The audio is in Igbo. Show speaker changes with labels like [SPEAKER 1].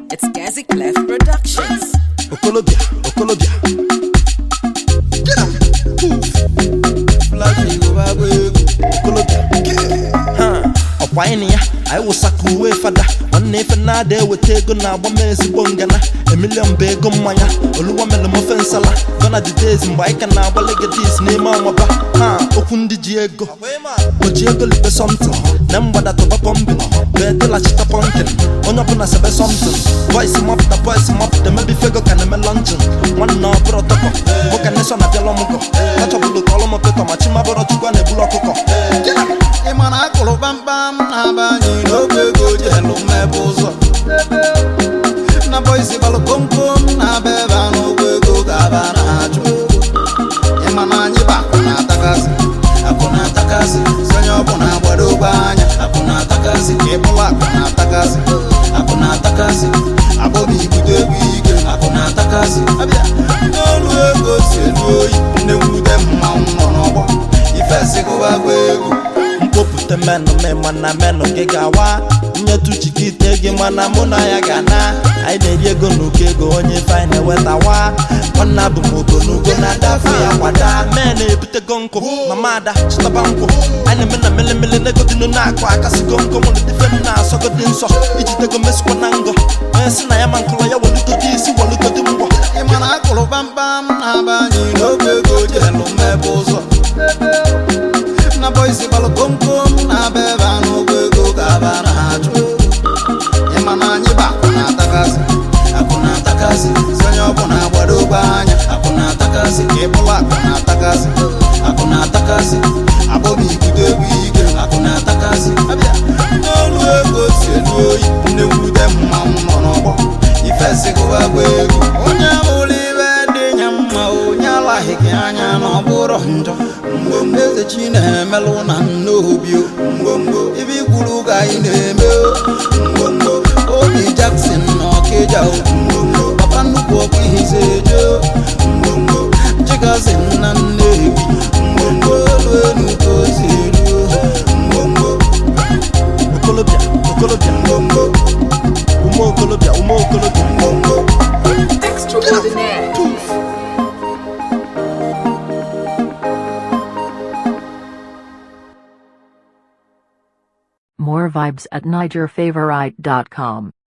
[SPEAKER 1] It's Gazi Clef Productions.
[SPEAKER 2] okolobịa okolobịa Flash Yoruba agba egwu okolobịa Ha, ọkwa anyị na ya anyị wụsaka uwe fada nwanne ife na-ada eweta ego na-agba m ezigbo ngana emilion bụ ego mmanya oluwa mere m ofe nsala gona the days mgbe anyị ka na-agba legatis n'ime ọmaba ha okwu ndị ji ego o ji ego libe somtin na mgbada tụba pọmbin wee dịlachita pọnkin onye ọbụla sebe somtin voice mapụta voice mapụta mebi fego ka na-eme lọnjin nwanne ọbụrụ tọkọ nwoke neshọn abịala ọmụgọ kachọbụlụ ka ọlụm petọ ma chimabụrụ chukwu a na-ebulu ọkụkọ
[SPEAKER 3] ị ma na akụrụ kpamkpam na-aba anyị n'oge ego ji elu mmebe ụzọ na bọisi gbalụ komkom na-aba ebe a n'ụgwọ ego ga-aba na-achụ ị ma na anyị bụ akụ na-atakasị akụ na-atakasị sonye ọ bụ na agbado ogbe anya akụ na-atakasị ịbụla akụ na-atakasị akụ na-atakasị akpọbi ibute egwu ike akụ na-atakasị abịa n'olu ego si elu oyi nne mwute mmanwụ nọ n'ọgbọ ifesigụba gwa egwu
[SPEAKER 2] mkpopụta menụ me mana menụ gị ga-awa nyetu chikite gị mana mụ na ya ga na anyị na-eri ego n'uko ego onye ife anyị na-ewetawa nwanne abụ m ogonugo na-adafe ya kwada mee na-ebutego nkụ mama ada chịtaba nkwụ anyị na-eme na melemele n'egodinu na-akụ akasịgo nkụ nwere dife m na-asọgodi nsọ ijidego mesikwa na ngọ onye si na ya ma nkụlọ ya welugodi isi welugodi mgbọ
[SPEAKER 3] ị ma na akụrụ kpamkpam na-aba anyị n'oge ego ji elu mmebe ụzọ na bọisi gbalụ komkom na-aba ebe a n'ụgwọ ego ga-aba na-achụ ị ma na anyị bụ akụ na-atakasị akụ na-atakasị sonye ọ bụ na agbado ogbe anya akụ na-atakasị ịbụla akụ na-atakasị akụ na-atakasị akpọbi ibute egwu ike akụ na-atakasị abịa n'olu ego si elu oyi nne mwute mmanwụ nọ n'ọgbọ ifesigụwa gwa egwu onye bụrụ ibe dị nya mma onye alaghị gị anya na ọ bụrụ njọ mgbomgbo eze chi na-emelụ na nnobi o. mgbomgbo ibe ikwuru ka anyị na-eme o. mgbomgbo obi Jackson na ọkịja o. mgbomgbo papa nnukwu ọkụ ihize eje o. mgbomgbo chigazi na nnewi mgbomgbo elu enu ka o si elu o. mgbomgbo
[SPEAKER 2] okolobịa okolobịa
[SPEAKER 3] mgbomgbo
[SPEAKER 2] ume okolobịa ume okolobịa
[SPEAKER 3] mgbomgbo
[SPEAKER 1] Extraordinaire.
[SPEAKER 4] More vibes at NigerFavorite.com.